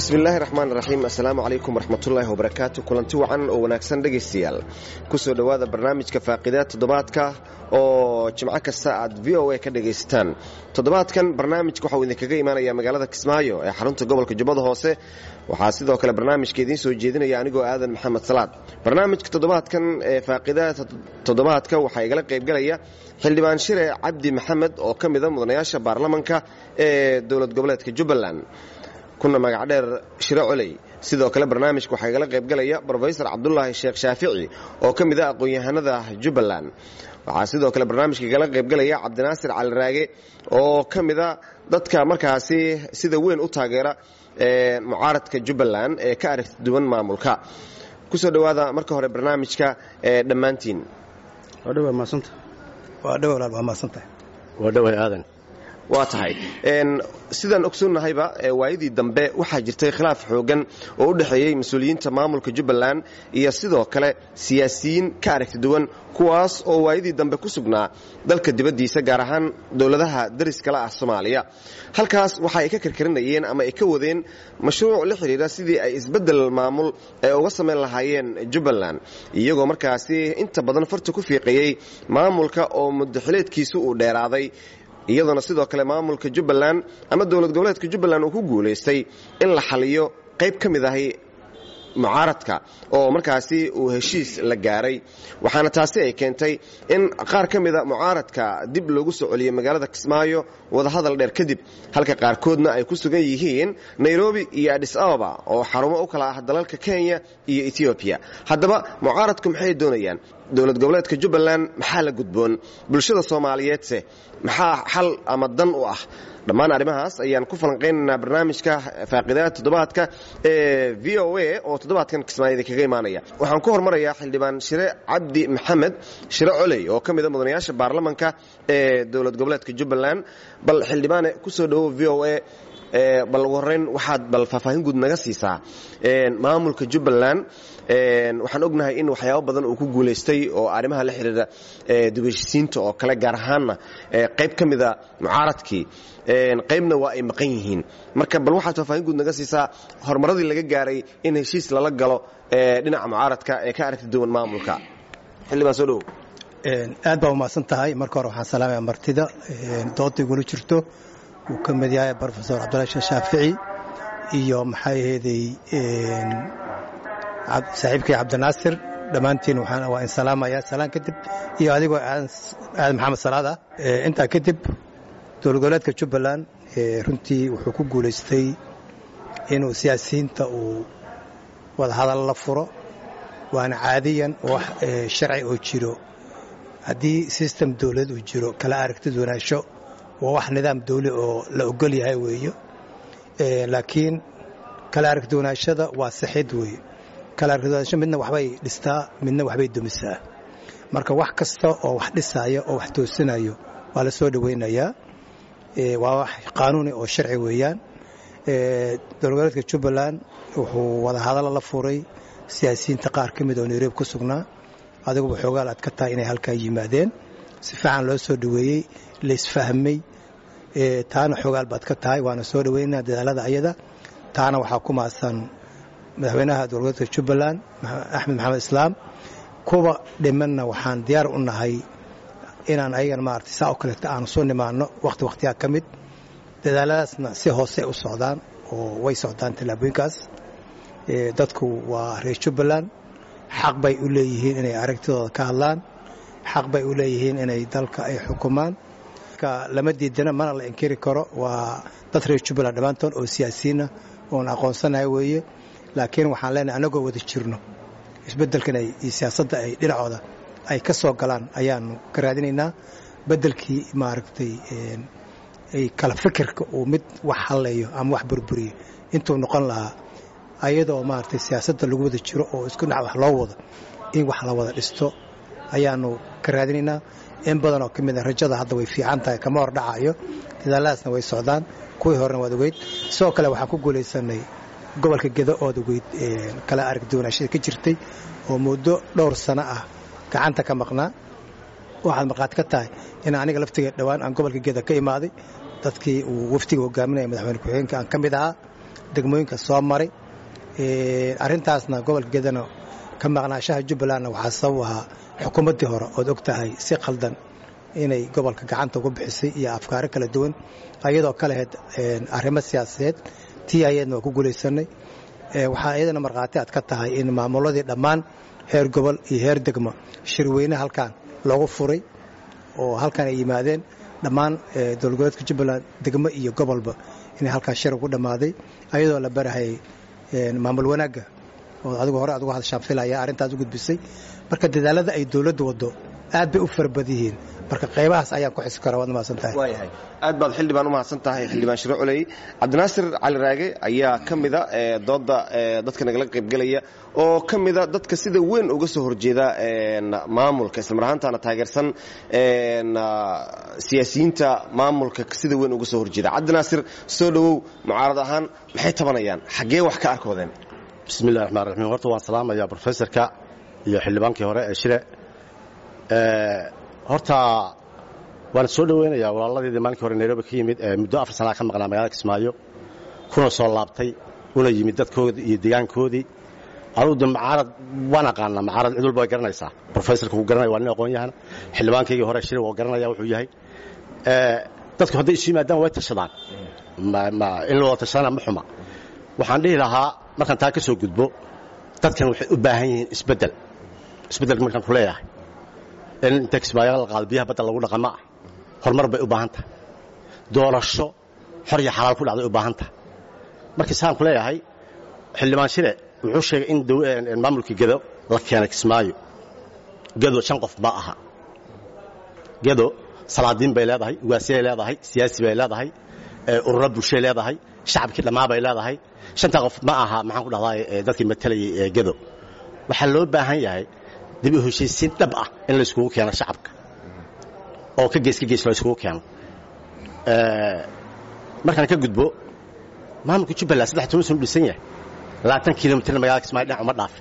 bismillaahi raxmaan raxiim assalaamu calaykum waraxmatullaahi wabarakaatu kulanti wacan oo wanaagsan dhegaystayaal kusoo dhowaada barnaamijka faaqidaad toddobaadka oo jimco kasta aad v o a ka dhegaysataan toddobaadkan barnaamijka waxauu idinkaga imaanaya magaalada kismaayo ee xarunta gobolka jubbada hoose waxaa sidoo kale barnaamijka idiin soo jeedinaya anigoo aadan maxamed salaad barnaamijka toddobaadkan ee faaqidaada toddobaadka waxaa igala qaybgalaya xildhibaan shire cabdi maxamed oo ka mida mudanayaasha baarlamanka ee dowlad goboleedka jubbaland kuna magacdheer shiro coley sidoo kale barnaamijka waxaa igala qaybgalaya brofesor cabdulaahi sheekh shaafici oo ka mid a aqoon-yahanada jubbaland waxaa sidoo kale barnaamijka igala qaybgalaya cabdinaasir caliraage oo ka mida dadka markaasi sida weyn u taageera mucaaradka jubbaland ee ka aragti duwan maamulka kusoo dhowaada marka hore barnaamijka dhammaantiin waa tahay sidaan ogsoonnahayba waayadii dambe waxaa jirtay khilaaf xoogan oo u dhexeeyey mas-uuliyiinta maamulka jubbaland iyo sidoo kale siyaasiyiin ka aragti duwan kuwaas oo waayadii dambe ku sugnaa dalka dibaddiisa gaar ahaan dowladaha dariskala ah soomaaliya halkaas waxa ay ka karkarinayeen ama ay ka wadeen mashruuc la xidhiira sidii ay isbeddel maamul ee uga samayn lahaayeen jubbaland iyagoo markaasi inta badan farta ku fiiqayey maamulka oo muddaxileedkiisu uu dheeraaday iyadoona sidoo kale maamulka jubbaland ama dowlad goboleedka jubbaland uu ku guulaystay in la xaliyo qayb ka mid ahi mucaaradka oo markaasi uu heshiis la gaaray waxaana taasi ay keentay in qaar ka mida mucaaradka dib loogu soo celiyey magaalada kismaayo wadahadal dheer kadib halka qaarkoodna ay ku sugan yihiin nairobi iyo adhis ababa oo xarumo u kala ah dalalka kenya iyo etoobiya haddaba mucaaradku maxay doonayaan dowlad goboleedka jubbaland maxaa la gudboon bulshada soomaaliyeedse maxaa xal ama dan u ah dhammaan arrimahaas ayaan ku falanqaynaynaa barnaamijka faaqidaada toddobaadka ee v o a oo toddobaadkan kismaayada kaga imaanaya waxaan ku hormarayaa xildhibaan shire cabdi maxamed shire coley oo ka mida mudanayaasha baarlamanka ee dowlad goboleedka jubbaland bal xildhibaane kusoo dhowow v o a bal ugu horreyn waxaad bal faahfaahin guud naga siisaa maamulka jubbaland waxaan ognahay in waxyaabo badan uu ku guulaystay oo arrimaha la xidhiira dubashisiinta oo kale gaar ahaanna qayb ka mida mucaaradkii qaybna waa ay maqan yihiin marka bal waxaad faahfaahin guud naga siisaa horumaradii laga gaaray in heshiis lala galo dhinaca mucaaradka ee ka aragti duwan maamulka xildhibaan soo dhowow aad baa umahadsan tahay marka hore waxaan salaamaya martida dooda igula jirto uu ka mid yahay brofesor cabdulahi sheekh shaafici iyo maxaa aheeday saaxiibkii cabdinaasir dhammaantiin waa in salaamaya salaan kadib iyo adigoo aadan maxamed salaad ah intaa kadib dowlad goboleedka jubbaland runtii wuxuu ku guulaystay inuu siyaasiyiinta uu wadahadal la furo waana caadiyan wax sharci oo jiro haddii sistem dowlad uu jiro kala aragtid wanaasho waa wax nidaam dawli oo la ogol yahay weeyo laakiin kala aragtiwanaashada waa sixid weeye kala aragtiwanaasho midna waxbay dhistaa midna waxbay dumisaa marka wax kasta oo wax dhisaayo oo wax toosinayo waa la soo dhowaynayaa waa wax qaanuuni oo sharci weeyaan dowlgoboleedka jubbaland wuxuu wadahadalla la furay siyaasiyiinta qaar ka mid oo nairobi ku sugnaa adiguba xoogaal aad ka tahay inay halkaa yimaadeen si fiican loo soo dhoweeyey laisfahmay taana xoogaal baad ka tahay waana soo dhoweynaa dadaalada ayada taana waxaa ku maadsan madaxweynaha dowlgoboleedka jubbaland axmed maxamed islaam kuwa dhimanna waxaan diyaar u nahay inaan ayagan maarata saa oo kaleeta aanu soo nimaanno wakhti wakhtiyaa ka mid dadaaladaasna si hoose u socdaan oo way socdaan tallaabooyinkaas dadku waa reer jubbaland xaq bay u leeyihiin inay aragtidooda ka hadlaan xaq bay u leeyihiin inay dalka ay xukumaan lama diidana mana la inkiri karo waa dad reer jubbaland dhammaantood oo siyaasiyiinah oon aqoonsanahay weeye laakiin waxaan leenahay annagoo wada jirno isbeddelkan iyo siyaasadda ay dhinacooda ay ka soo galaan ayaanu ka raadinaynaa beddelkii maaragtay ay kala fikirka uu mid wax halleeyo ama wax burburiyo intuu noqon lahaa ayadoo maaragtay siyaasadda lagu wada jiro oo isku dhinac wax loo wado in wax la wada dhisto ayaanu ka raadinaynaa in badan oo ka mid a rajada hadda way fiican tahay kama hor dhacayo dadaaladaasna way socdaan kuwii horena waad ogeyd sidoo kale waxaan ku guulaysanay gobolka gedo ood ogeyd kala aragduwanaashada ka jirtay oo muddo dhowr sano ah gacanta ka maqnaa waxaad maqaad ka tahay in aniga laftiga dhowaan aan gobolka geda ka imaaday dadkii uu waftiga hogaaminaya madaxweyne ku-xigeenka aan ka mid ahaa degmooyinka soo maray arrintaasna gobolka gedana ka maqnaashaha jubbalandna waxaa sabab ahaa xukuumaddii hore ood og tahay si khaldan inay gobolka gacanta ugu bixisay iyo afkaaro kala duwan ayadoo ka lahayd arrimo siyaasadeed tii ayadna waa ku guulaysanay waxaa iyadana markhaati aad ka tahay in maamuladii dhammaan heer gobol iyo heer degmo shirweyne halkan loogu furay oo halkan ay yimaadeen dhammaan dowlgoboleedka jubbaland degmo iyo gobolba inay halkaas shir ugu dhammaaday ayadoo la barahayay maamul wanaagga oo adigu hore adugu hadashaan filaya arrintaas u gudbisay marka dadaalada ay dowladdu waddo aad bay u farabad yihiin marka qaybahaas ayaan ku xisi kara waad mahadsan tahay waayahay aad baad xildhibaan u mahadsan tahay xildhibaan shiro culey cabdinaasir cali raage ayaa ka mida dooda dadka nagala qaybgelaya oo ka mida dadka sida weyn uga soo horjeeda maamulka islamar ahaantaana taageersan siyaasiyiinta maamulka sida weyn uga soo horjeeda cabdinaasir soo dhowow mucaarad ahaan maxay tabanayaan xaggee wax ka arkoodeen bismi illahi raxmaan raxiim horta waan salaamayaa brofesorka iyo xildhibaankii hore ee shire horta waan soo dhoweynayaa walaaladeedii maalinkii hore nairobi ka yimid ee muddo afar sanaa ka maqnaa magaalada kismaayo kuna soo laabtay una yimid dadkoodii iyo deegaankoodii anugu de macaarad waan aqaanaa macaarad cid walba way garanaysaa brofesorka wuu garanaya waa nin aqoon-yahana xildhibaankaygii hore shire waa garanaya wuxuu yahay dadku hadday isu yimaadaan way tashadaan in la wada tashadana ma xuma waxaan dhihi lahaa markaan taa ka soo gudbo dadkan waxay u baahan yihiin isbeddel isbeddelka markaan ku leeyahay in inta kismaayo la qaado biyaha badda lagu dhaqama ah horumar bay u baahan tahay doorasho xor iyo xalaal ku dhacday u baahan tahay markii saan ku leeyahay xildhibaan shire wuxuu sheegay in maamulkii gedo la keenay kismaayo gedo shan qof ma aha gedo salaadiin bay leedahay ugaasiyay leedahay siyaasi bay leedahay ururo bulshay leedahay shacabkii dhammaa bay leedahay shantaa qof ma aha maxaan ku dhahdaa dadkii matalayay gedo waxaa loo baahan yahay dib u heshiisiin dhab ah in layskugu keeno shacabka oo ka gees ka gees layskugu keeno markaan ka gudbo maamulka jubbaland saddex toban sano u dhisan yahay labaatan kilomitirna magaalada kismaayo dhinac uma dhaafin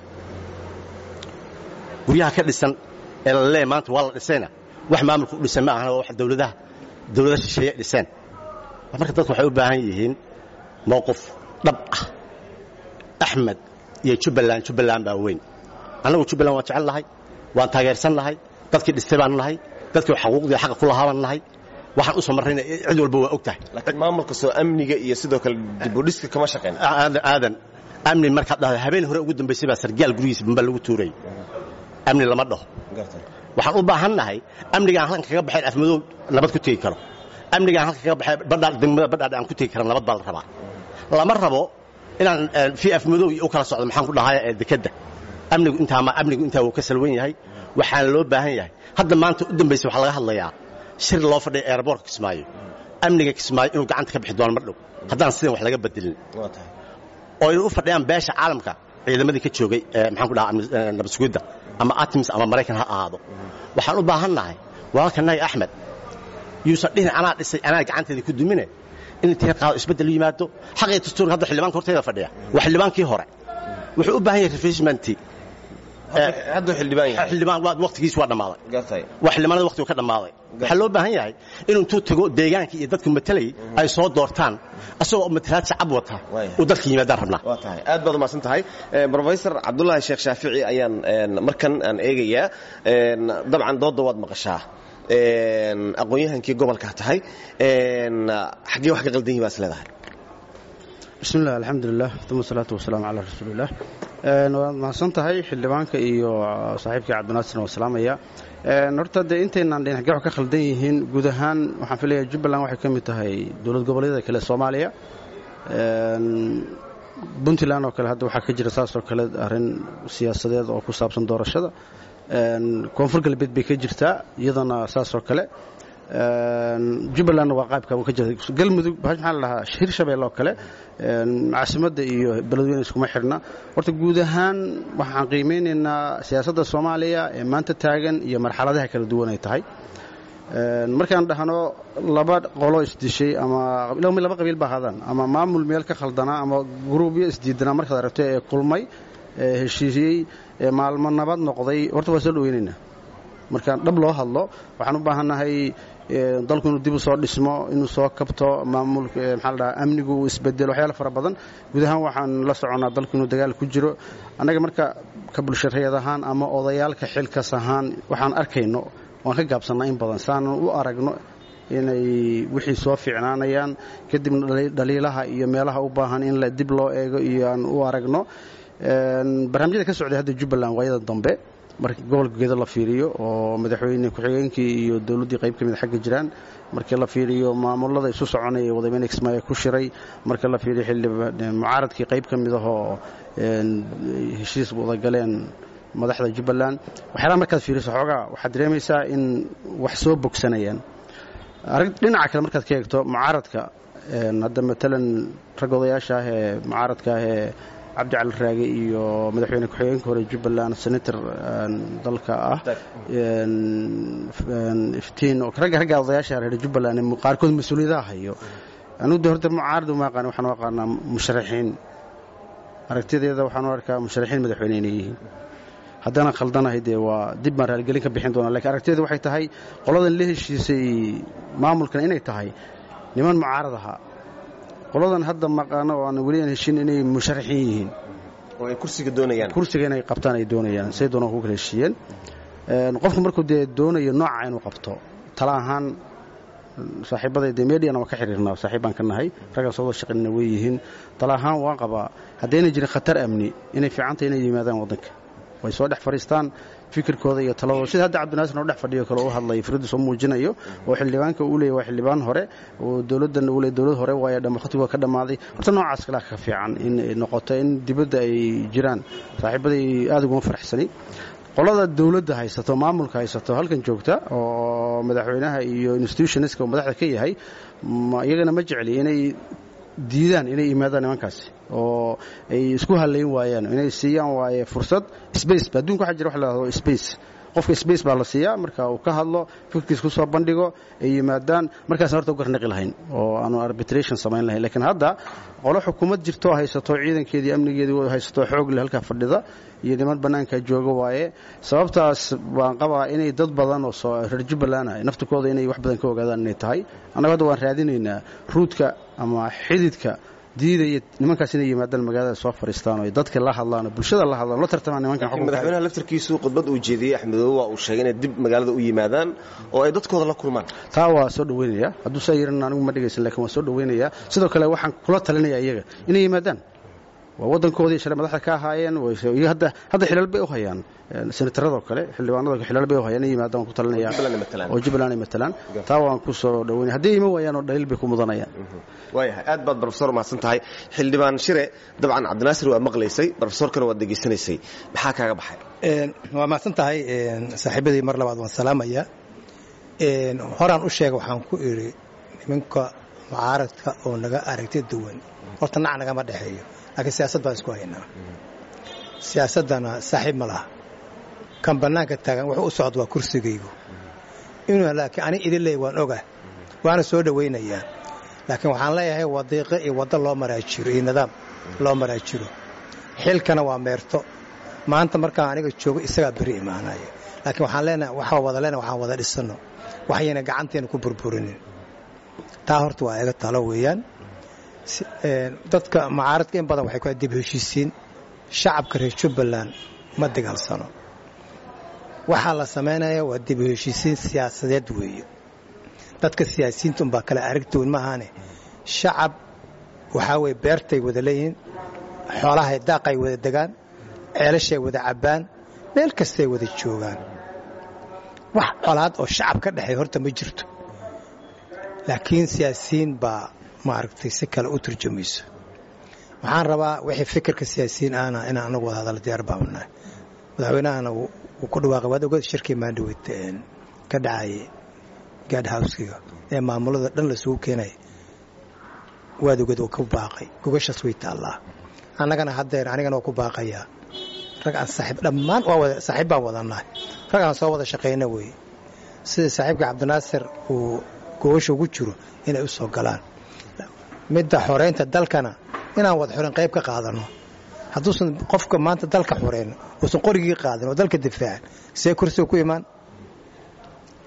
guryaha ka dhisan ee la leeya maanta waa la dhisayna wax maamulka u dhisan ma ahana waa wax dowladaha dowlada shisheeye dhiseen marka dadku waxay u baahan yihiin mowqif dhab ah axmed iyo jubbaland jubbaland baa weyn annagu jubbaland waan jecel nahay waan taageersan nahay dadkii dhistay baan nahay dadkii xaquuqdii xaqa ku lahaa baan nahay waxaan u soo marrayna cid walba waa og tahay laakiin maamulka soo amniga iyo sidoo kale dibudhiska kama shaqayn aadan amni markaad dhahdo habeen hore ugu dambaysay baa sargaal gurigiisa bamba lagu tuurayy amni lama dhaho waxaan u baahan nahay amnigaan halkan kaga baxayn afmadow nabad ku tegi karo amnigaan halkan kaga baxay badhaa degmada badhaadh aan ku tegi kara nabad baa la rabaa lama rabo inaan fii afmadow iyo u kala socdo maxaan ku dhahay dekedda amnigu intaama amnigu intaa wuu ka salwan yahay waxaana loo baahan yahay hadda maanta u dambaysa waxaa laga hadlayaa shir loo fadhiya eeraboorka kismaayo amniga kismaayo inuu gacanta ka bixi doono mar dhow haddaan sidan wax laga bedelin oo inay u fadhiyaan beesha caalamka ciidamadii ka joogay maxaan ku dhahaa nabad sugidda ama atims ama maraykan ha ahaado waxaan u baahan nahay walaalkanahay axmed yuusan dhihin anaa dhisay anaa gacanteeda ku dumine in intay qaado isbeddel yimaado xaqii dastuurka hadda xildhibaanka horteeda fadhiya waa xildhibaankii hore wuxuu u baahan yahay refreshment hadduu xildhibaan yahay xildhibaan waqtigiis waa dhammaaday gartay waa xildhibaanada waqtigu ka dhammaaday waxaa loo baahan yahay inuu intuu tago deegaankii iyo dadku matalayay ay soo doortaan asagoo matalaad shacab wata uu dadka yimaadaan rabnaa waa tahay aad baad umahadsan tahay brofesor cabdullaahi sheekh shaafici ayaan markan aan eegayaa dabcan doodda waad maqashaa aqoon-yahankii gobolkaa tahay xaggee wax ka qaldan yihi baa is leedahay bismi illah alxamdulilah uma asalaatu wasalaamu calaa rasuuliillah waad mahadsan tahay xildhibaanka iyo saaxiibkii cabdinaasirna waa salaamaya horta dee intaynaan dhin xaggee wax ka khaldan yihiin guud ahaan waxaan filayaa jubbaland waxay ka mid tahay dowlad goboleedyada kale soomaaliya puntland oo kale hadda waxaa ka jira saasoo kale arrin siyaasadeed oo ku saabsan doorashada koonfur galbeed bay ka jirtaa iyadana saasoo kale jubbalandna waa qaabka ka jira galmudug maxaa la dhahaa hirshabelle oo kale caasimadda iyo beledweyne iskuma xidhna horta guud ahaan waxaan qiimeynaynaa siyaasadda soomaaliya ee maanta taagan iyo marxaladaha kala duwan ay tahay markaan dhahno laba qolo isdishay ama laba qabiil ba hadaan ama maamul meel ka khaldanaa ama gruubyo isdiidanaa markaad aragto ee kulmay ee heshiisiyey ee maalmo nabad noqday horta waa soo dhaweynaynaa markaan dhab loo hadlo waxaan u baahannahay dalku inuu dib u soo dhismo inuu soo kabto maamulka maxaa la dhahaa amnigu uu isbedelo waxyaala fara badan guud ahaan waxaan la soconnaa dalku inuu dagaal ku jiro annaga marka ka bulshareed ahaan ama odayaalka xilkas ahaan waxaan arkayno waan ka gaabsannaa in badan saanan u aragno inay wixii soo fiicnaanayaan kadibna dhaliilaha iyo meelaha u baahan in la dib loo eego iyo aan u aragno barnaamijyada ka socday hadda jubbaland waayada dambe marka gobolka gedo la fiiriyo oo madaxweyne ku-xigeenkii iyo dowladdii qayb ka mid xagga jiraan markii la fiiriyo maamulada isu soconaya wadameyne kismaayo ku shiray marka la fiiriyo xildhib mucaaradkii qayb ka mid ahoo heshiis wada galeen madaxda jubbaland waxyaalaha markaad fiiriso xoogaa waxaad dareemaysaa in wax soo bogsanayaan dhinaca kale markaad ka eegto mucaaradka hadda matalan rag odayaasha ah ee mucaaradka ah ee cabdi cali raage iyo madaxweyne ku-xigeenka hore jubbaland senator dalka ah iftiin oo ragga ragga odayaasha reer jubbaland qaarkood mas-uuliyadaha hayo anugu de horta mucaarad uma aqaan waxaan u aqaanaa musharaxiin aragtideeda waxaan u arkaa musharaxiin madaxweyne inay yihiin haddana khaldanahay dee waa dib baan raaligelin ka bixin doonaa lakiin aragtideedu waxay tahay qoladan la heshiisay maamulkan inay tahay niman mucaarad ahaa qoladan hadda maqaano oo aan weli aan heshin inay musharaxiin yihiin oo ay kursiga doonayaan kursiga inay qabtaan ay doonayaan say doonaan ku kala heshiiyeen qofku markuu dee doonayo nooca inuu qabto tala ahaan saaxiibaday dee mediana waan ka xiriirnaa saaxiib baan ka nahay raggaan soo wada shaqaynana way yihiin tala ahaan waan qabaa haddayna jirin khatar amni inay fiicantay inay yimaadaan waddanka way soo dhex fadhiistaan fikirkooda iyo taladooda sida hadda cabdinaasir oo dhex fadhiyo kale u hadlaya firaddu soo muujinayo oo xildhibaanka uu leeyahy waa xildhibaan hore oo dowladdan uu leey dowlad hore waayo dhamakhatigu waa ka dhammaaday horta noocaas kalea ka fiican in noqoto in dibadda ay jiraan saaxiibaday aad uguma faraxsani qolada dowladda haysato maamulka haysato halkan joogta oo madaxweynaha iyo institutionska uu madaxda ka yahay iyagana ma jecli inay diidaan inay yimaadaan nimankaasi oo ay isku halayn waayaan inay siiyaan waaye fursad space adduunka waxa jira wax la hahdo space qofka space baa la siiyaa marka uu ka hadlo fikirkiis ku soo bandhigo ay yimaadaan markaasna horta u garnaqi lahayn oo aanu arbitration samayn lahayn lakiin hadda qolo xukuumad jirto haysato ciidankeedii amnigeedii haysato xoog leh halkaa fadhida iyo niman bannaanka jooga waaye sababtaas baan qabaa inay dad badan oo reer jubbaland ah naftikooda inay wax badan ka ogaadaan inay tahay annagu hadda waan raadinaynaa ruudka ama xididka diidaya nimankaas inay yimaadaan magaalada soo fadhiistaan oo dadka la hadlaan oo bulshada la hadlaan la tartamaan nimankan madaxweynaha laftarkiisu khudbad uu jeediyey axmedoobe waa uu sheegay inay dib magaalada u yimaadaan oo ay dadkooda la kulmaan taa waa soo dhaweynaya hadduu saa yiran anigu ma dhegaysan lakin waan soo dhaweynaya sidoo kale waxaan kula talinaya iyaga inay yimaadaan waa waddankoodii shalay madaxda ka ahaayeen hadda hadda xilal bay u hayaan senataradoo kale xildhibaanado xilal bay u hayaan inay yimaadaan waan ku talinaya oo jubbaland ay matalaan taa waan ku soo dhaweynaya hadday iman waayaan oo dhaliil bay ku mudanayaan waayahay aad baad brofesor mahadsan tahay xildhibaan shire dabcan cabdinaasir waa maqlaysay brofesorkana waad degeysanaysay maxaa kaaga baxay waa mahadsan tahay saaxiibadii mar labaad waan salaamaya horaan u sheega waxaan ku idhi nimanka mucaaradka oo naga aragti duwan horta nac nagama dhexeeyo laakiin siyaasad baan isku haynaa siyaasaddana saaxiib ma laha kan bannaanka taagan wuxuu u socda waa kursigaygu inuu laakiin ani idin leey waan oga waana soo dhowaynayaa laakiin waxaan leeyahay wadiiqo iyo waddo loo maraa jiro iyo nidaam loo maraa jiro xilkana waa meerto maanta markaan aniga joogo isagaa beri imaanaya laakiin waxaan leenahay waxaa wada leenahay waxaan wada dhisanno waxayna gacanteena ku burburinin taa horta waa iga talo weeyaan dadka mucaaradka in badan waxay ku dib heshiisiin shacabka reer jubbaland ma dagaalsano waxaa la samaynaya waa dib heshiisiin siyaasadeed weeye dadka siyaasiyiinta unbaa kale aragtoon maahaane shacab waxaa weye beertay wada leeyihiin xoolahay daaqay wada degaan ceelashay wada cabbaan meel kastay wada joogaan wax colaad oo shacab ka dhexeey horta ma jirto laakiin siyaasiyiin baa maaragtay si kale u turjumayso waxaan rabaa wixii fikirka siyaasiyiin ahna inaan anagu wada hadalla diyaar baabanahay madaxweynahana wuu ku dhawaaqay waad ogada shirkii maandhaweyd ka dhacayay gaadh howskiga ee maamulada dhan lasugu keenaya waad ogad oo ku baaqay gogashaas way taallaa annagana haddeer anigana waa ku baaqayaa rag aan saaxiib dhammaan saaxiib baan wadannahay rag aan soo wada shaqayna weeye sida saaxiibka cabdinaasir uu gogasha ugu jiro inay u soo galaan midda xoreynta dalkana inaan wada xoreyn qayb ka qaadanno hadduusan qofka maanta dalka xoreyn uusan qorigii qaadin oo dalka difaacin see kursiga ku imaan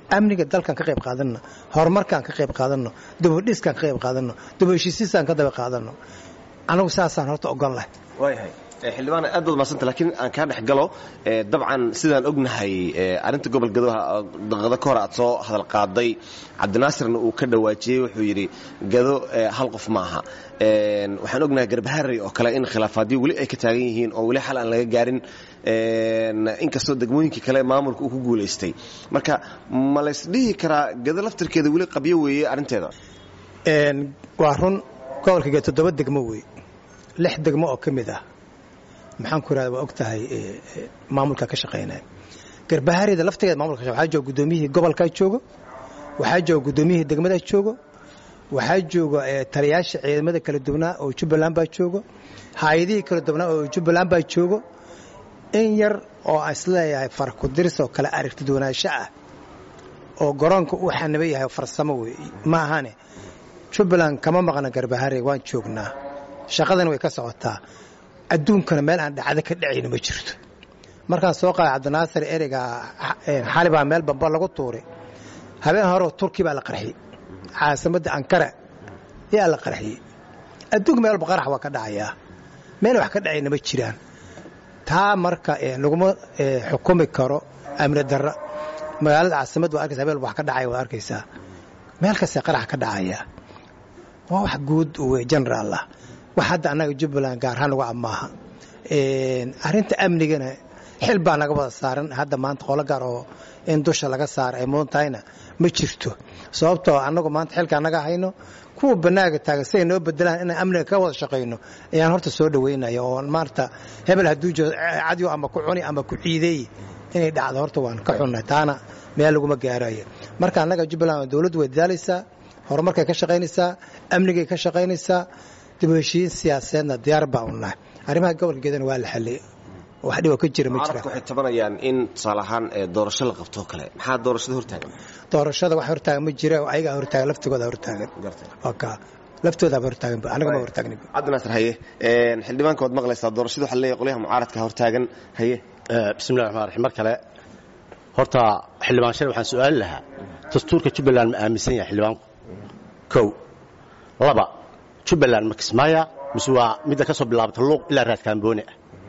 amniga dalkan ka qayb qaadanno horumarkaan ka qayb qaadanno dubadhiskaan ka qayb qaadanno dubaheshiisiisaan ka daba qaadanno anagu saasaan horta ogon lahay waayahay xildhibaan aad baad mahadsanta laakiin aan kaa dhex galo dabcan sidaan ognahay arrinta gobol gadoha daqado ka hor aad soo hadal qaaday cabdinaasirna uu ka dhawaajiyey wuxuu yidhi gado hal qof maaha waxaan ognahay garbaharey oo kale in khilaafaadyo weli ay ka taagan yihiin oo weli xal aan laga gaarin inkastoo degmooyinkii kale maamulka uu ku guulaystay marka ma laysdhihi karaa gado laftirkeeda weli qabyo weeye arrinteeda waa run gobolka gee toddoba degmo wey lix degmo oo ka mid ah maxaan ku irahda waa og tahay maamulka ka shaqaynaya garbaharida laftigeeda maamulka waxaa jooga guddoomiyihii gobolkaa joogo waxaa jooga guddoomiyihii degmadaa joogo waxaa jooga taliyaasha ciidamada kala duwanaa oo jubbaland baa joogo hay-adihii kala duwanaa oo jubbaland baa joogo in yar oo aan isleeyahay farkudiris oo kale aragti duwanaansho ah oo garoonka uu xaniba yahay farsamo wey ma ahane jubbaland kama maqna garbahare waan joognaa shaqadana way ka socotaa adduunkana meel aan dhacdo ka dhacayna ma jirto markaan soo qaaday cabdinaasir ereyga xali baa meel bamba lagu tuuray habeen horeo turki baa la qarxiyey caasimadda ankara yaa la qarxiyey adduunka meel walba qarax waa ka dhacayaa meel wax ka dhacayna ma jiraan taa marka laguma xukumi karo amni darra magaalada caasimad waa arkaysa habeen wax ka dhacaya waad arkaysaa meel kastee qarax ka dhacaya waa wax guud wey generaal ah wax hadda annaga jubbaland gaarhaan uga amaaha arrinta amnigana xil baa naga wada saaran hadda maanta qolo gaar oo in dusha laga saara ay mudan tahayna ma jirto sababtoo annagu maanta xilka annaga hayno kuwa banaaga taagan siday noo bedelaan inaan amniga ka wada shaqayno ayaan horta soo dhaweynaya oo maarta hebel hadduu jiro cadyo ama ku cuni ama ku ciideey inay dhacdo horta waan ka xunnahay taana meel laguma gaarayo marka annaga jubbaland dowladdu way dadaalaysaa horumarkay ka shaqaynaysaa amnigay ka shaqaynaysaa dib u heshiin siyaasadeedna diyaar baa u nahay arrimaha gobolka geedana waa la xalliyey wax dhibo ka jira ma jira mucaaradku waxay tabanayaan in tusaale ahaan doorasho la qabto kale maxaa doorashada hortaagan doorashada wax hortaagan ma jira ayagaa hortaagan laftigooda hortaagan ka laftoodaaba hortaagan anaga ma hortaagni cabdinaasir haye xildhibaanka waad maqlaysaa doorashada waxaa leeyahay qolyaha mucaaradka hortaagan haye bismillahi raxmaan raxiim mar kale horta xildhibaan shale waxaan su'aali lahaa dastuurka jubbaland ma aaminsan yahay xildhibaanku kow laba jubbaland ma kismaaya mise waa midda ka soo bilaabata luuq ilaa raadkaamboone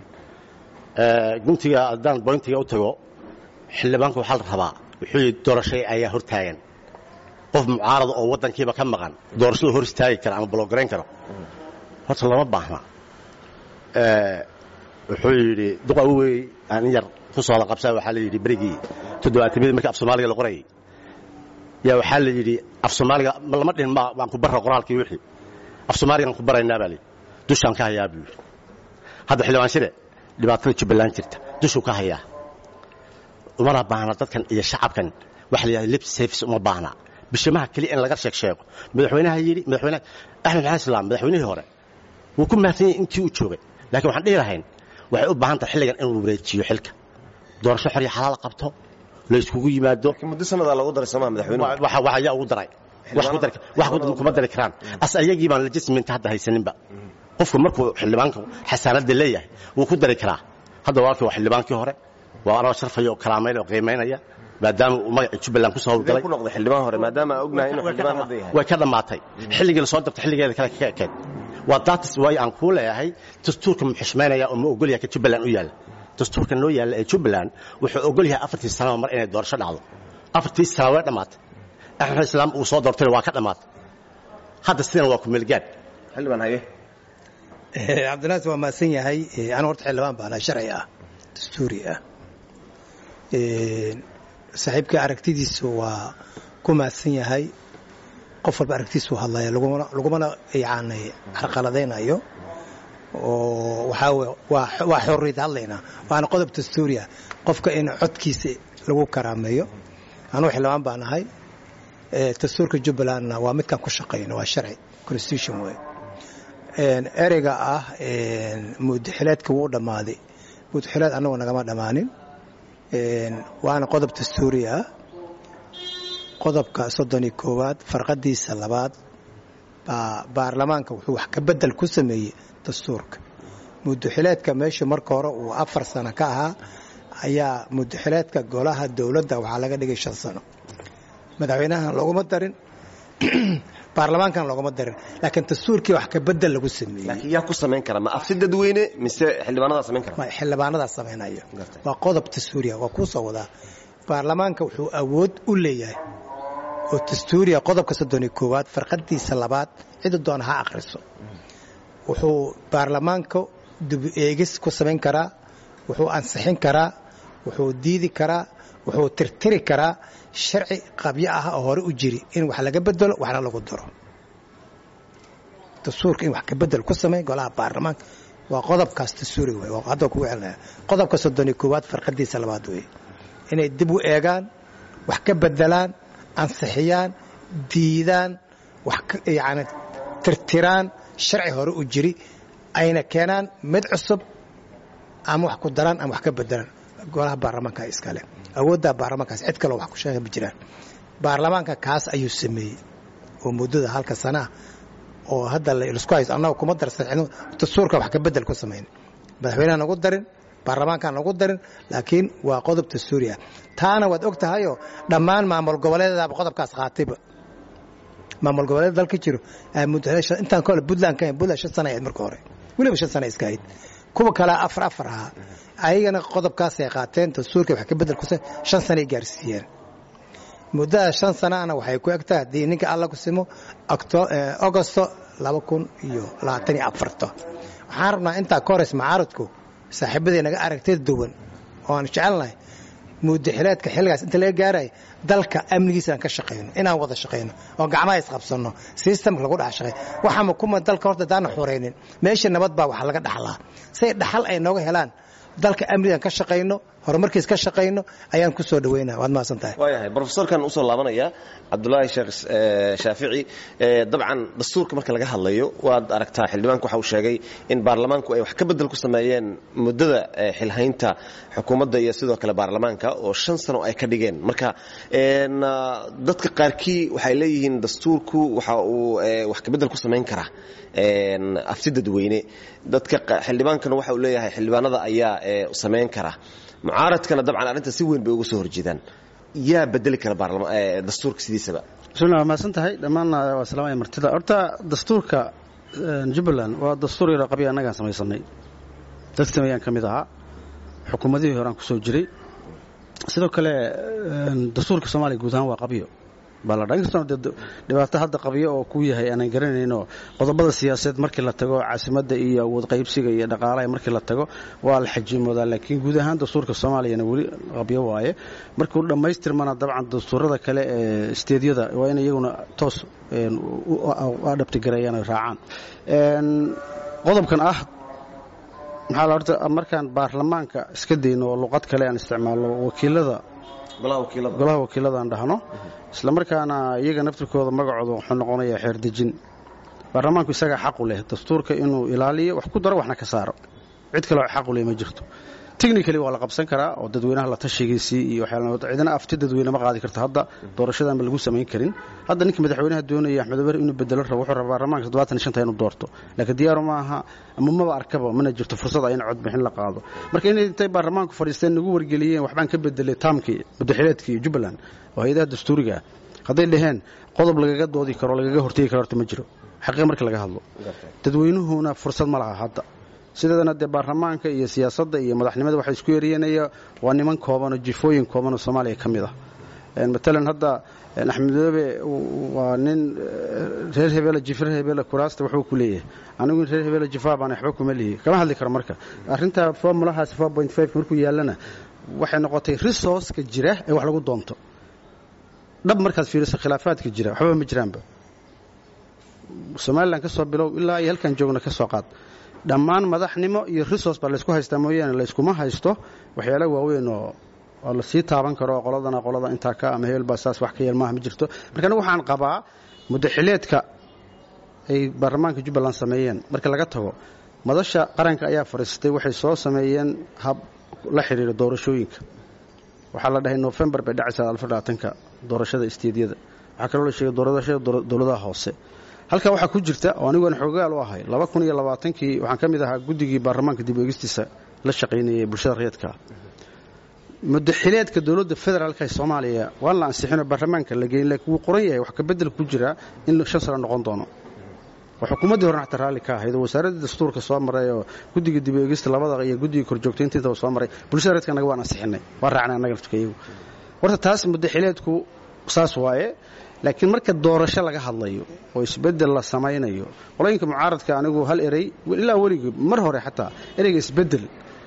ah guntiga haddaan boyntiga u tago xildhibaanku waxaa la rabaa wuxuu yidhi doorashay ayaa hortaagan qof mucaarada oo waddankiiba ka maqan doorashadu hor istaagi kara ama bologarayn karo horta lama baahna wuxuu yidhi duqa wey aan in yar ku soo la qabsaa waxaa la yidhi berigii toddobaatamiyadii markii af soomaaliga la qorayay yaa waxaa la yidhi af soomaaliga lama dhihin ma waan ku barra qoraalkii wixii af soomaaligaan ku baraynaa baa layidhi dushaan ka hayaa buu yidhi hadda xildhibaan shire dhibaatada jubbaland jirta dushuu ka hayaa umana baahna dadkan iyo shacabkan waxa la yidhahda lip service uma baahna bishimaha keliya in laga sheeg sheego madaxweynaha yidhi madaxweynaha axmed maxamed islaam madaxweynihii hore wuu ku mahadsan yahay intii uu joogay laakiin waxaan dhihi lahayn waxay u baahan tahay xilligan inuu wareejiyo xilka doorasho xor iyo xalaal qabto la iskugu yimaado muddo sanadaa lagu daray somaa madaxweynuhu wax ayaa ugu daray wax kuma dari karaan as ayagii baan legisminta hadda haysaninba qofku markuu xildhibaanka xasaanadda leeyahay wuu ku dari karaa hadda walaalkii waa xildhibaankii hore waa anagoo sharfaya oo kalaamayn oo qiimaynaya maadaama uu magaca jubbaland ku soo howlgalay ku noqday xildhibaan hore maadaama aan ognahay inuu xildhibaan hadda yahay way ka dhammaatay xilligii lasoo dabtay xilligeeda kale ka ekeed waa daatis waay aan kuu leeyahay dastuurka mu xushmaynaya oo ma ogol yahay ka jubbaland u yaalla dastuurka noo yaalla ee jubbaland wuxuu ogol yahay afartii sanaba mar inay doorasho dhacdo afartii sana way dhammaatay axmed islaam uu soo doortayna waa ka dhammaatay hadda sidana waa kumeelgaad xildhibaan haye cabdinaas waa mahadsan yahay anu horta xildhibaan baana sharci ah dastuuri ah saaxiibkii aragtidiisu waa ku mahadsan yahay qof walba aragtiisu hadlaya lagumana yani carqaladaynayo oo waxaa waa xorriyad hadlaynaa waana qodob dastuuriah qofka in codkiisa lagu karaameeyo anugu xildhibaan baan ahay dastuurka jubbalandna waa midkaan ku shaqayno waa sharci constitution wey ereyga ah mudaxileedka wuu dhammaaday mudaxileed annagu nagama dhammaanin waana qodob dastuuri ah qodobka soddon iyo koowaad farqadiisa labaad baa baarlamaanka wuxuu wax ka bedel ku sameeyey dastuurka mudaxileedka meesha marka hore uu afar sano ka ahaa ayaa mudaxileedka golaha dowladda waxaa laga dhigay shan sano madaxweynahan looguma darin baarlamaankan looguma darin laakiin dastuurkii wax ka bedel lagu sameeyey laakiin yaa ku samayn kara ma afsi dadweyne mise xildhibaanadaa samayn kara ma xildhibaanadaa samaynayo waa qodob dastuuriya waa kuu soo wadaa baarlamaanka wuxuu awood u leeyahay oo dastuuriya qodobka soddon iyo koowaad farqadiisa labaad cida doona ha akhriso wuxuu baarlamaanka dib eegis ku samayn karaa wuxuu ansixin karaa wuxuu diidi karaa wuxuu tirtiri karaa sharci qabyo ah oo hore u jiri in wax laga bedelo waxna lagu daro dastuurka in wax ka bedel ku samay golaha baarlamaanka waa qodobkaas dastuuri wey hadda kugu celinaya qodobka soddon iyo koowaad farqadiisa labaad wey inay dib u eegaan wax ka bedelaan ansixiyaan diidaan wax yani tirtiraan sharci hore u jiri ayna keenaan mid cusub ama wax ku daraan ama wax ka bedelaan golaha baarlamaanka iskale awooddaa baarlamaankaas cid kaloo wax ku sheega ma jiraan baarlamaanka kaas ayuu sameeyey oo muddada halka sanaa oo hadda laisku hayso annaga kuma darsan dastuurka wax ka bedel ku samayn madaxweyneha nagu darin baarlamaankaan nagu darin laakiin waa qodob dastuuri ah taana waad og tahayoo dhammaan maamul goboleedadaaba qodobkaas qaatayba maamul goboleed dalka jiro intaan kahole puntland ka puntland shan sana ahayd marka hore weliba shan sana iska ahayd kuwa kalea afar afar ahaa ayagana qodobkaasay qaateen dastuurka wax ka bedel ku shan sanay gaarsiiyeen muddada shan sanaana waxay ku egtahay haddii ninka alla ku simo agosto laba kun iyo labaatan iyo afarto waxaan rabnaa intaa ka horeys macaaradku saaxiibaday naga aragtida duwan oo aan jecelnahay muddaxileedka xilligaas inta laga gaaraya dalka amnigiisa aan ka shaqayno inaan wada shaqayno oo gacmaha isqabsanno sistamka lagu dhex shaqay waxaama kuma dalka horta daana xuraynin meesha nabad baa wax laga dhaxlaa say dhaxal ay nooga helaan dalka amnigaan ka shaqayno horumarkiis ka shaqayno ayaan ku soo dhaweynaa waad mahadsan tahay waayahay brofesorkan usoo laabanaya cabdulaahi sheekh shaafici dabcan dastuurka marka laga hadlayo waad aragtaa xildhibaanku waxa uu sheegay in baarlamaanku ay wax ka bedel ku sameeyeen muddada xilhaynta xukuumadda iyo sidoo kale baarlamaanka oo shan sano ay ka dhigeen marka dadka qaarkii waxay leeyihiin dastuurku waxa uu wax ka bedel ku samayn karaa afsi dadweyne dadka xildhibaankana waxa uu leeyahay xildhibaanada ayaa samayn kara mucaaradkana dabcan arrinta si weyn bay uga soo horjeedaan yaa bedeli kara dastuurka sidiisaba bismillah waa mahadsan tahay dhammaanna waa salaamaya martida horta dastuurka jubbaland waa dastuur yaroo qabya annagaan samaysanay dadka sameeyaan ka mid ahaa xukuumadihii horaan ku soo jiray sidoo kale dastuurka soomaaliya guud ahaan waa qabyo baladhainkastoo dhibaato hadda qabyo oo ku yahay aanan garanayno qodobada siyaasadeed markii la tago caasimadda iyo awood qaybsiga iyo dhaqaalaha markii la tago waa la xajimoodaa laakiin guud ahaan dastuurka soomaaliyana weli qabyo waaye markuu dhammaystirmana dabcan dastuurada kale ee isteedyada waa in iyaguna toos adhabtigareeyaan oy raacaan qodobkan ah maxaa la horta markaan baarlamaanka iska dayno oo luqad kale aan isticmaalno wakiilada golaha wakiilada aan dhahno isla markaana iyaga naftirkooda magacooda wuxuu noqonayaa xeerdejin baarlamaanku isagaa xaqu leh dastuurka inuu ilaaliyo wax ku daro waxna ka saaro cid kaleo xaqu leh ma jirto technically waa la qabsan karaa oo dadweynaha la tashigiisii iyo cidina afti dadweyne ma qaadi karto hadda doorashadaanba lagu samayn karin hadda ninka madaxweynaha doonaya axmed ober inuu bedelo rabo wuxuu rabaa baarlamaanka toddobaatan iyo shanta inuu doorto laakiin diyaaru ma aha ama maba arkaba mana jirto fursad ah in codbixin la qaado marka inay intay baarlamaanku fadhiisteen nagu wargeliyeen waxbaan ka bedelay taamkii muddaxileedkii jubbaland oo hay-adaha dastuuriga ah hadday dhaheen qodob lagaga doodi karo lagaga hortegi karo horta ma jiro xaqiiq markii laga hadlo dadweynuhuna fursad ma laha hadda sideedana dee baarlamaanka iyo siyaasadda iyo madaxnimada waxay isku yeeriyanaya waa niman kooban oo jifooyin kooban oo soomaaliya ka mid ah matalan hadda axmed madoobe waa nin reer hebeela jif reer hebeela kuraasta wuxuu ku leeyahay anigu reer hebeela jifaa baan waxba kuma lihi kama hadli karo marka arrinta formulahaas markuu yaallana waxay noqotay resourceka jira ee wax lagu doonto dhab markaad fiiriso khilaafaadka jira waxba ma jiraanba somalilan ka soo bilow ilaa iyo halkaan joogna ka soo qaad dhammaan madaxnimo iyo resource baa laysku haystaa mooyaane layskuma haysto waxyaala waaweyn oo oo la sii taaban karo qoladana qolada intaa ka ama hebel baa saas wax ka yeel maaha ma jirto marka anigu waxaan qabaa muddaxileedka ay baarlamaanka jubbaland sameeyeen marka laga tago madasha qaranka ayaa fadhiistay waxay soo sameeyeen hab la xidhiira doorashooyinka waxaa la dhahay nofembar bay dhacaysaa alfadhaatanka doorashada isteedyada waxaa kaloo la sheegay doorashada dowladaha hoose halkaa waxaa ku jirta oo aniguan xoogaal u ahay laba kun iyo labaatankii waxaan ka mid ahaa guddigii baarlamaanka dib eegistiisa la shaqaynayay bulshada rayadka mudaxileedka dowladda federaalka ee soomaaliya waan la ansixinoo baarlamaanka la geyn laakiin wuu qoran yahay wax ka bedel ku jira in shan sano noqon doono oo xukuumaddii horena xataa raalli ka ahayd oo wasaaraddii dastuurka soo maray oo guddiga dib eegista labada iyo guddiga korjoogtaynta intaba soo maray bulshada reedka annaga waan ansixinay waan raacnay annaga laftukayagu horta taas mudaxileedku saas waaye laakiin marka doorasho laga hadlayo oo isbedel la samaynayo qolooyinka mucaaradka anigu hal erey ilaa weligii mar hore xataa ereyga isbedel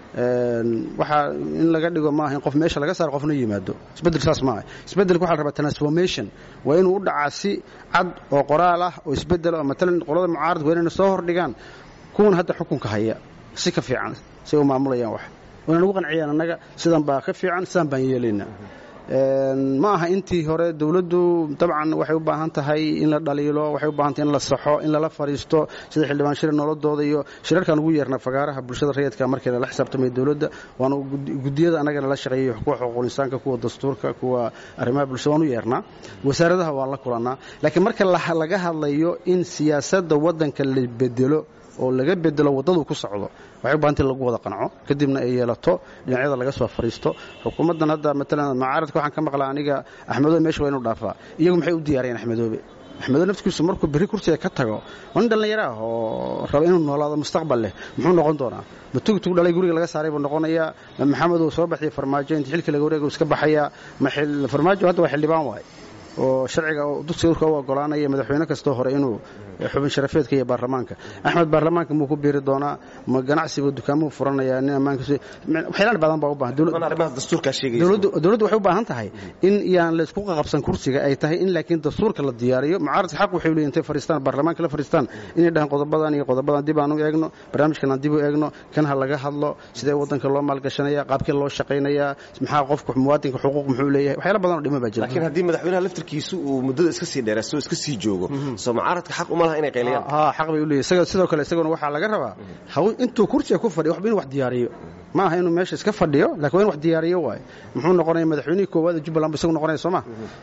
waxaa in laga dhigo maaha in qof meesha laga saaro qofna yimaado isbedel saas maaha isbedelka waxa la rabaa transformation waa inuu u dhacaa si cad oo qoraal ah oo isbedel oo matalan qolada mucaaradka waa inayna soo hordhigaan kuwan hadda xukunka haya si ka fiican say u maamulayaan wax wayna nagu qanciyaan annaga sidan baa ka fiican sidaan baan yeelaynaa ma aha intii hore dowladdu dabcan waxay u baahan tahay in la dhaliilo waxay u baahan tahay in la saxo in lala fadhiisto sida xildhibaan shir nolodooda iyo shirarkaan ugu yeernaa fagaaraha bulshada rayidka markii lala xisaabtamay dowladda waana gudiyada annaga nala shaqeeyey kuwa xuquuqul insaanka kuwa dastuurka kuwa arrimaha bulshada waan u yeernaa wasaaradaha waan la kulannaa laakiin marka laga hadlayo in siyaasadda waddanka la bedelo oo laga bedelo waddadu ku socdo waxay u bahanta in lagu wada qanco kadibna ay yeelato dhinacyada laga soo fadhiisto xukuumaddan hadda matalan mucaaradka waxaan ka maqlaa aniga axmedoobe meesha waa inuu dhaafaa iyagu maxay u diyaariyeen axmedoobe axmedoobe naftigiisu markuu berri kursiga ka tago waa nin dhallinyaro ah oo raba inuu noolaado mustaqbal leh muxuu noqon doonaa ma tugtug dhalay guriga laga saaray buu noqonayaa ma maxamed uu soo baxiyay farmaajo inta xilka laga wareega iska baxayaa ma farmaajo hadda waa xildhibaan waaye oo sharciga dugsiga u ogolaanaya madaxweyne kastoo hore inuu xubin sharafeedka iyo baarlamaanka axmed baarlamaanka muu ku biiri doonaa ma ganacsiga dukaamuu furanaya nin ammaanka waxyaalaal badan baa u baahan dowladdu waxay u baahan tahay in yaan la isku qaqabsan kursiga ay tahay in laakiin dastuurka la diyaariyo mucaaradka xaq waxay leeyihin intay fadhiistaan baarlamaanka la fadhiistaan inay dhahaan qodobadan iyo qodobadan dib aan u eegno barnaamijkan aan dib u eegno kan ha laga hadlo sidee waddanka loo maalgashanaya qaabkee loo shaqaynaya maxaa qofka muwaadinka xuquuq muxuu leeyahay waxyaala badan oo dhima baa jira laakiin haddii madaxweynaha laftirkiisu uu muddada iska sii dheeraysto iska sii joogo soo mucaaradka xaq uma laha inay qayliyaan ha xaq bay u leeyahay sidoo kale isaguna waxaa laga rabaa intuu kursiga ku fadhiyo waxba inuu wax diyaariyo ma aha inuu meesha iska fadhiyo lakin waa in wax diyaariyo waaye muxuu noqonaya madaxweynihii koowaad ee jubbaland bu isagu noqonaya soo ma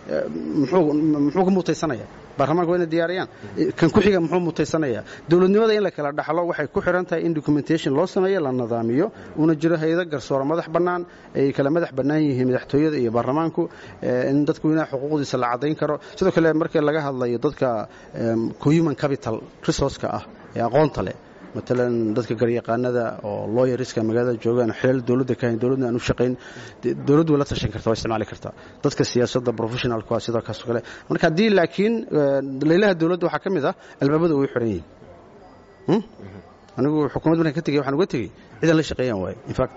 muxuu ka mutaysanaya baarlamaanka waa inay diyaariyaan kan ku xiga muxuu mutaysanaya dowladnimada in la kala dhaxlo waxay ku xiran tahay in documentation loo sameeyo la nidaamiyo una jiro hayado garsooro madax bannaan ay kala madax bannaan yihiin madaxtooyada iyo baarlamaanku in dadku weynaha xuquuqdiisa la caddayn karo sidoo kale markii laga hadlayo dadka human capital resourceka ah ee aqoonta leh matalan dadka garyaqaanada oo lawyerska magaalada joogaan xilal dowladda ka hayn dowladna aan u shaqayn dowladdu way la tashan karta waa isticmaali kartaa dadka siyaasadda professionalku ah sidoo kaasoo kale marka haddii laakiin laylaha dowladda waxaa ka mid ah albaabada way xiran yihiin anigu xukuumad markaan ka tegey waxaan uga tegey cidan la shaqeeyaan waaye in fact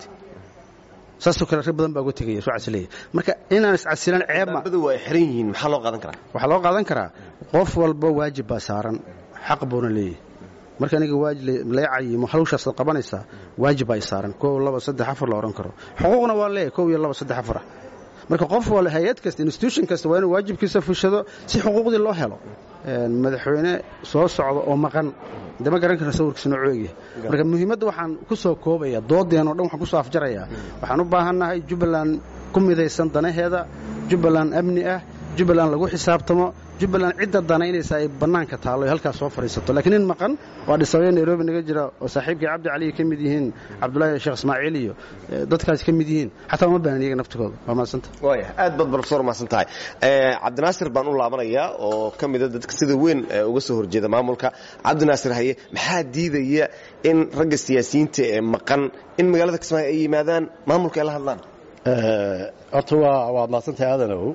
saasoo kale rag badan baa uga tegaya soo casilaya marka inaan iscasilan ceeb ma albaabadu waa ay xiran yihiin maxaa loo qaadan karaa waxaa loo qaadan karaa qof walba waajib baa saaran xaq buuna leeyahay marka aniga waajib lee cayimo hawshaasaad qabanaysaa waajib baa i saaran kow laba saddex afar la odhan karo xuquuqna waa leeyahay kow iyo laba saddex afar ah marka qof wal hay-ad kasta institution kasta waa inuu waajibkiisa fushado si xuquuqdii loo helo madaxweyne soo socda oo maqan de ma garan karna sawirkiisa noo coegyahay marka muhiimadda waxaan ku soo koobaya doodeen o dhan waxaan ku soo afjarayaa waxaan u baahannahay jubbaland ku midaysan danaheeda jubbaland amni ah jubbaland lagu xisaabtamo jubbaland cidda danaynaysa ay bannaanka taallo halkaas soo fadhiisato lakiin nin maqan waa dhisabee nairobi naga jira oo saaxiibkii cabdi cali ka mid yihiin cabdullaahi sheekh ismaaciil iyo dadkaas ka mid yihiin xataa uma baahan iyaga naftigooda waa mahadsanta waaya aad baad profesor mahadsan tahay cabdinaasir baan u laabanayaa oo ka mida dadka sida weyn uga soo horjeeda maamulka cabdinaasir haye maxaa diidaya in ragga siyaasiyiinta ee maqan in magaalada kismaayo ay yimaadaan maamulka ay la hadlaan horta waa mahadsantahay aadanow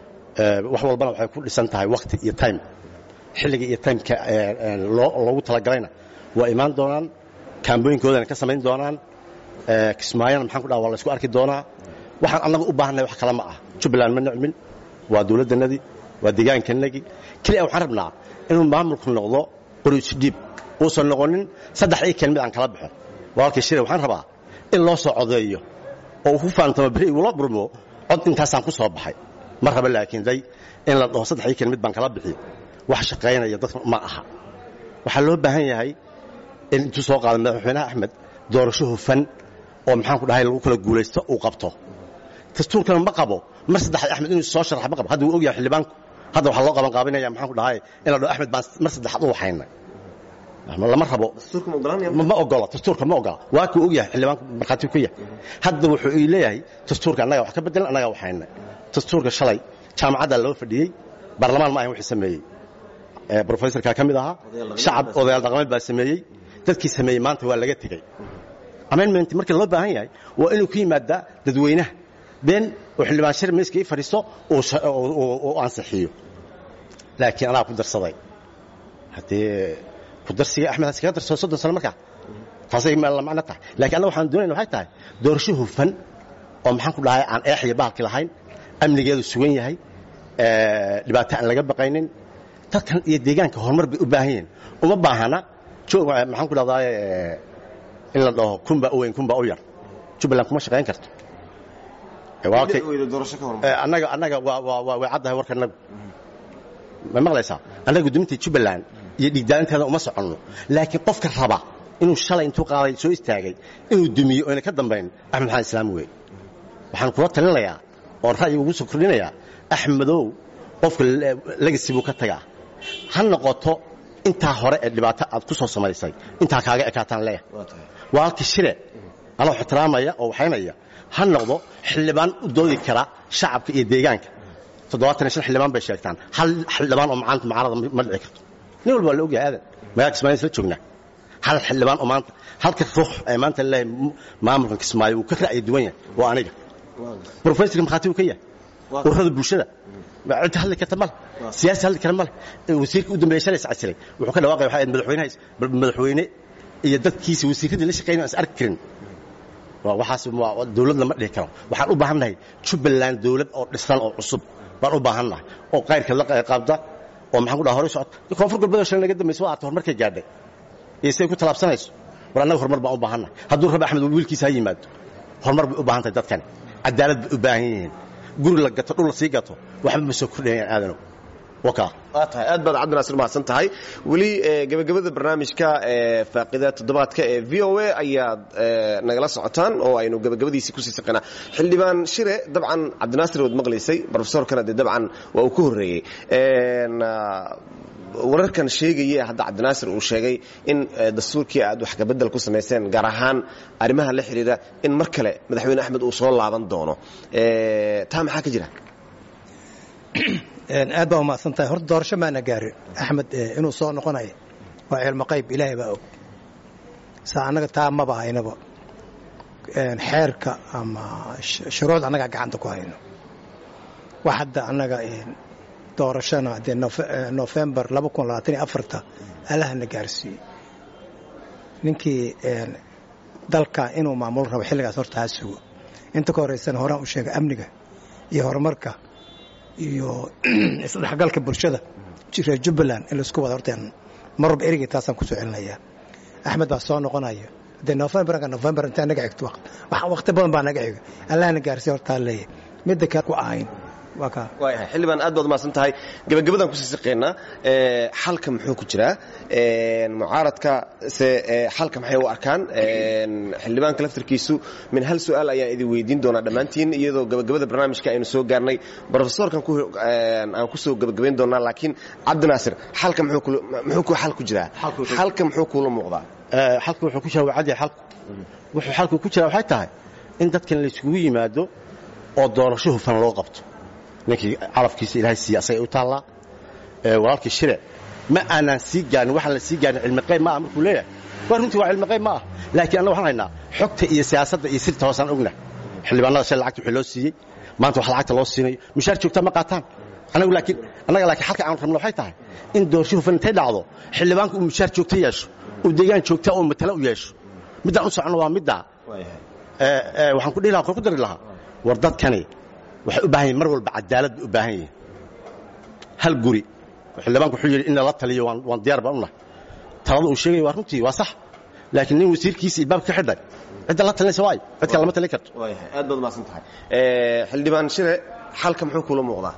wax walbana waxay ku dhisan tahay wakti iyo time xilliga iyo timeka loogu talagalayna waa imaan doonaan kaambooyinkoodana ka samayn doonaan kismaayana maxaan ku dhaha waa la isku arki doonaa waxaan annaga u baahannahay wax kale ma ah jubbaland ma nicmin waa dowladdannadii waa deegaankanagii keliya waxaan rabnaa inuu maamulku noqdo qori isdhiib uusan noqonin saddex ii keen mid aan kala baxo walaalkii shire waxaan rabaa in loo soo codeeyo oo uu ku faantamo beri igula burmo cod intaasaan ku soo baxay ma raba laakiin day in la dhaho saddex ii keen mid baan kala bixiyo wax shaqaynaya dadka ma aha waxaa loo baahan yahay in intuu soo qaada madaxweynaha axmed doorasho hufan oo maxaan ku dhahay lagu kala guulaysto uu qabto dastuurkana ma qabo mar saddexaad axmed inuu soo sharax ma qabo hadda wuu ogyahay xildhibaanku hadda waxaa loo qaban qaabinaya maxaan ku dhahay in la dhaho axmed baan mar saddexaad u waxayna lama rabo dastuurka ma ogolanaya ma ma ogola dastuurka ma ogola waa kuu og yahay xildhibaanku markhaati ku yahay hadda wuxuu ii leeyahay dastuurka annaga wax ka bedelan annaga waxayna dastuurka shalay jaamacaddaa loo fadhiyey baarlamaan ma ahan wixii sameeyey ee brofesorka ka mid ahaa shacab odayaal dhaqameed baa sameeyey dadkii sameeyey maanta waa laga tegey amendment markii loo baahan yahay waa inuu ku yimaadaa dadweynaha been oo xildhibaan shir miiska ii fadhiisto oo sha- oo- oo- oo ansixiyo laakiin anaa ku darsaday haddee ku darsiga axmed haskaga darsado soddon sano markaa taasay ma la macno tahay laakiin annaga waxaan doonayna waxay tahay doorasho hufan oo maxaan ku dhahay aan eex iyo bahalki lahayn amnigeedu sugan yahay ee, dhibaato aan laga baqaynin dadkan iyo deegaanka horumar bay u baahan yihiin uma baahana joog maxaan ku dhahdaa in la dhaho kunbaa u weyn kunbaa u yar jubbaland kuma shaqayn karto Ee, waa kay- weyda doorasho ka hormar Ee, annaga annaga waa waa waa way caddahay warkanagu ma maqlaysaa annaga gudoominta jubbaland iyo dhiigdaalinteeda uma soconno laakiin qofka raba inuu shalay intuu qaaday soo istaagay inuu dumiyo oyna ka dambayn axmed maxamed islaam wey waxaan kula talinayaa oon ra'yi ugu soo kordhinayaa axmedow qofka legasi buu ka tagaa ha noqoto intaa hore ee dhibaato aad ku soo samaysay intaa kaaga ekaataan leeyahay waa tahay waa halkii shire anoo ixtiraamaya oo waxaynaya ha noqdo xildhibaan u doodi kara shacabka iyo deegaanka toddobaatan iyo shan xildhibaan bay sheegtaan hal xildhibaan oo maanta mucaarada ma dhici karto nin walba waa la ogyahay aadan magaalka kismaayo isla joognaa hal xildhibaan oo maanta halka ruux ee maanta leeyahay maamulkan kismaayo wuu ka ra'yi duwan yahay waa aniga brofesorka markhaati uu ka yahay ururada bulshada cidda hadli karta male siyaasi hadli kara male wasiirka u dambeeya shalay iscasiray wuxuu ka dhawaaqaya waxaa madaxweynaha madaxweyne iyo dadkiisa wasiirradii la shaqeynaya aan is arki karin waa waxaas waa dawlad lama dhihi karo waxaan u baahan nahay jubbaland dawlad oo dhisan oo cusub baan u baahan nahay oo qayrka la qaabda oo maxaan ku dhaha hore socota koonfur galbeed oo shalay naga dambaysa waa arta horumarkay gaadhay iyo siday ku tallaabsanayso war annaga horumar baan u baahan nahay hadduu rabi axmed wiilkiisa ha yimaado horumar bay u baahan tahay dadkani cadaalad bay u baahan yihiin guri la gato dhul la sii gato waxba ma soo kordhayaan aadanow wakaa waa tahay aad baad cabdinaasir mahadsan tahay weli gebagabada barnaamijka faaqida toddobaadka ee v o a ayaad nagala socotaan oo aynu gebagabadiisii kusii saqinaa xildhibaan shire dabcan cabdinaasir waad maqlaysay brofesorkana dee dabcan waa uu ka horreeyey wararkan sheegaya hadda cabdinaasir uu sheegay in dastuurkii aad wax kabedel ku samayseen gaar ahaan arrimaha la xidhiira in mar kale madaxweyne axmed uu soo laaban doono taa maxaa ka jira aad baa umahadsan tahay horta doorasho maana gaarin axmed inuu soo noqonayo waa cilmo qayb ilaahay baa og saa annaga taa maba haynaba xeerka ama shuruucda annagaa gacanta ku hayno wax hadda annaga doorashana dee nofembar allahana gaarsiiyey ninkii dalka inuu maamulo rabo xilligaas horta ha sugo inta ka horraysana horaan u sheega amniga iyo horumarka iyo isdhexgalka bulshada reer jubbaland in laisku wada horteen mar walba erigay taasaan kusoo celinayaa axmed baa soo noqonaya dee nofembarka nofembar intaa naga xigto waqti badan baa naga xiga allahna gaarsiiya hortaa leeyahay midda kale ku ahayn waayahay xildhibaan aad baad umahadsan tahay gebagabadaan kusii saqeynaa xalka muxuu ku jiraa mucaaradka se xalka maxay u arkaan xildhibaanka laftarkiisu min hal su-aal ayaan idin weydiin doonaa dhammaantiin iyadoo gebagabada barnaamijka aynu soo gaarnay brofesorkan aan kusoo gebagabayn doonaa laakiin cabdinaasir xalka muxuu xal ku jiraa xalka muxuu kuula muuqdaa xalku wuxuu ku jiraa waa cadi xalku wuxuu xalku ku jiraa waxay tahay in dadkan la isugu yimaado oo doorasho hufan loo qabto ninkii calafkiisa ilaahay siiya asagay u taallaa walaalkii shire ma aanaan sii gaarin waxaan la sii gaarin cilmi qayb ma ah markuu leeyahay waa runtii waa cilmi qayb ma ah laakiin annaga waxaan haynaa xogta iyo siyaasadda iyo sirta hoosaan ogna xildhibaanada shalay lacagta wixii loo siiyey maanta wax lacagta loo siinayo mushaar joogtaa ma qaataan annagu laakiin annaga laakiin halka aan rabno waxay tahay in doorasho hufan intay dhacdo xildhibaanku uu mushaar joogta yeesho uu deegaan joogta oo matala u yeesho middaan u soconno waa middaa waxaan ku dhihi lahaa ku dari lahaa war dadkani waxay u baahan yihin mar walba cadaalad bay u baahan yihiin hal guri xildhibaanku wuxuu yidhi in lala taliyo waan diyaar baan u nahay talada uu sheegaya waa runtii waa sax laakiin nin wasiirkiisa ilbaabka ka xidhay cidda la talinaysa waayo cid kale lama talin karto waayahay aad baad umahadsan tahay xildhibaan shire xalka muxuu kuula muuqdaa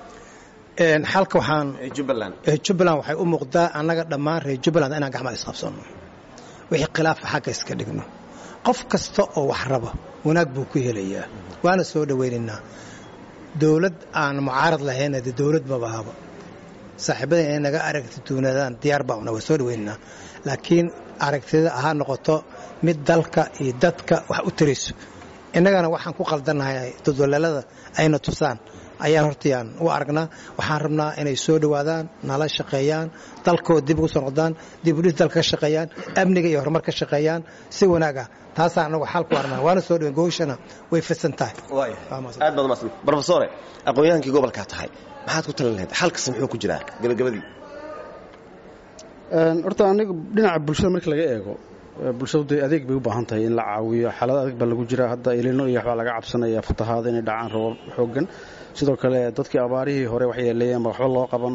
xalka waxaan jubbaland jubbaland waxay u muuqdaa annaga dhammaan reer jubbaland inaan gacmaha isqabsanno wixii khilaafa xagga iska dhigno qof kasta oo wax raba wanaag buu ku helayaa waana soo dhowaynaynaa dowlad aan mucaarad lahayna dee dowlad mabahaba saaxiibada inay naga aragti duunadaan diyaar baa una waa soo dhawaynaynaa laakiin aragtida ahaa noqoto mid dalka iyo dadka wax u tarayso innagana waxaan ku qaldannahay dodolaalada ayna tusaan ayaan hortayaan u aragnaa waxaan rabnaa inay soo dhowaadaan nala shaqeeyaan dalkooda dib ugu soo noqdaan dibudhis dalka ka shaqeeyaan amniga iyo horumar ka shaqeeyaan si wanaaga taasaan anagu xal ku arnaa waana soo dhowen gooshana way fidsan tahay aad baad umaasan brofesore aqoon-yahankii gobolkaa tahay maxaad ku talin lahayd xalkasi muxuu ku jiraa gabagabadii horta aniga dhinaca bulshada marka laga eego bulshadu dee adeeg bay u baahan tahay in la caawiyo xaalad adag baa lagu jiraa hadda ilino iyo waxbaa laga cabsanaya fatahaada inay dhacaan rabo xoogan sidoo kale dadkii abaarihii hore wax yeeleeyeen ba waxba loo qaban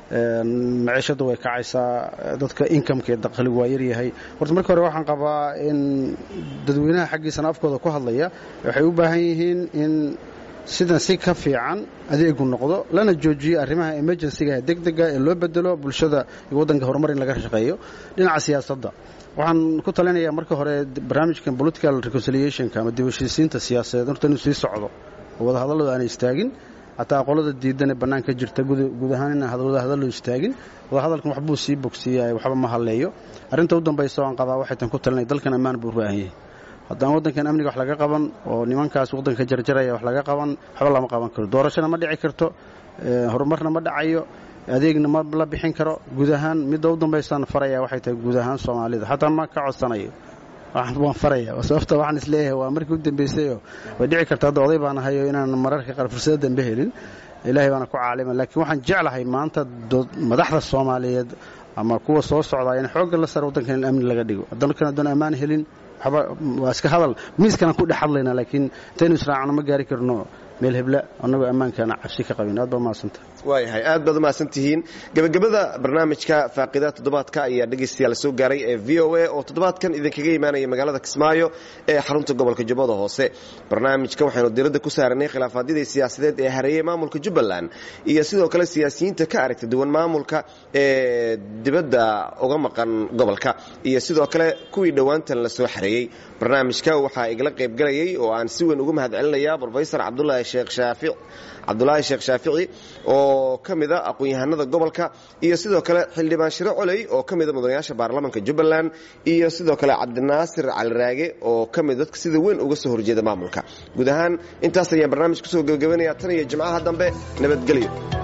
maciishadda way kacaysaa dadka inkamka ee dakhli waa yaryahay horta marka hore waxaan qabaa in dadweynaha xaggiisana afkooda ku hadlaya waxay u baahan yihiin in sidan si ka fiican adeegu noqdo lana joojiyo arrimaha emergencyga degdega ee loo bedelo bulshada iyo waddanka horumar in laga shaqeeyo dhinaca siyaasadda waxaan ku talinayaa marka hore barnaamijkan political reconciliationka ama dib heshiisiinta siyaasadeed horta inuu sii socdo oo wadahadalladu aanay istaagin hataa qolada diidan ee bannaan ka jirta guud ahaan inaan wadahadallo istaagin wadahadalkan waxbuu sii bogsiiya waxba ma halleeyo arrinta u dambaysa oo aan qabaa waxay tan ku talinay dalkan ammaan buu u baahan yahay haddaan waddankan amniga wax laga qaban oo nimankaas waddanka jarjaraya wax laga qaban waxba lama qaban karo doorashona ma dhici karto horumarna ma dhacayo adeegna ma la bixin karo guud ahaan midda u dambaysaan faraya waxay tahay guud ahaan soomaalida xataa ma ka codsanayo waan faraya sababta waxaan isleeyahay waa markii u dambaysayo way dhici karta hadda oday baan ahayo inaan mararka qaar fursada dambe helin ilaahay baana ku caalima laakiin waxaan jeclahay maanta madaxda soomaaliyeed ama kuwa soo socdaa in xoogga la sara waddankan in amni laga dhigo dalkan haddaan ammaan helin waxba waa iska hadal miiskanaan ku dhex hadlaynaa laakiin intaynu israacno ma gaari karno meel hebla annagoo ammaankaana cabsi ka qabin aad baa mahadsanta waayahay aad baad umahadsan tihiin gebagabada barnaamijka faaqida toddobaadka ayaa dhegaystayaal soo gaaray ee v o a oo toddobaadkan idinkaga imaanaya magaalada kismaayo ee xarunta gobolka jubbada hoose barnaamijka waxaynu diradda ku saaranay khilaafaadyadii siyaasadeed ee hareeyey maamulka jubbaland iyo sidoo kale siyaasiyiinta ka aragta duwan maamulka ee dibadda uga maqan gobolka iyo sidoo kale kuwii dhowaantan la soo xareeyey barnaamijka waxaa igala qaybgalayay oo aan si weyn uga mahad celinaya brofesor cabdulaahi sheekh shaafic cabdulaahi sheekh shaafici oo ka mida aqoon-yahanada gobolka iyo sidoo kale xildhibaan shiro coley oo ka mida mudanayaasha baarlamaanka jubbaland iyo sidoo kale cabdinaasir caliraage oo ka mid dadka sida weyn uga soo horjeeda maamulka guud ahaan intaas ayaan barnaamij kusoo gebagabanaya tan iyo jimcaha dambe nabadgelyo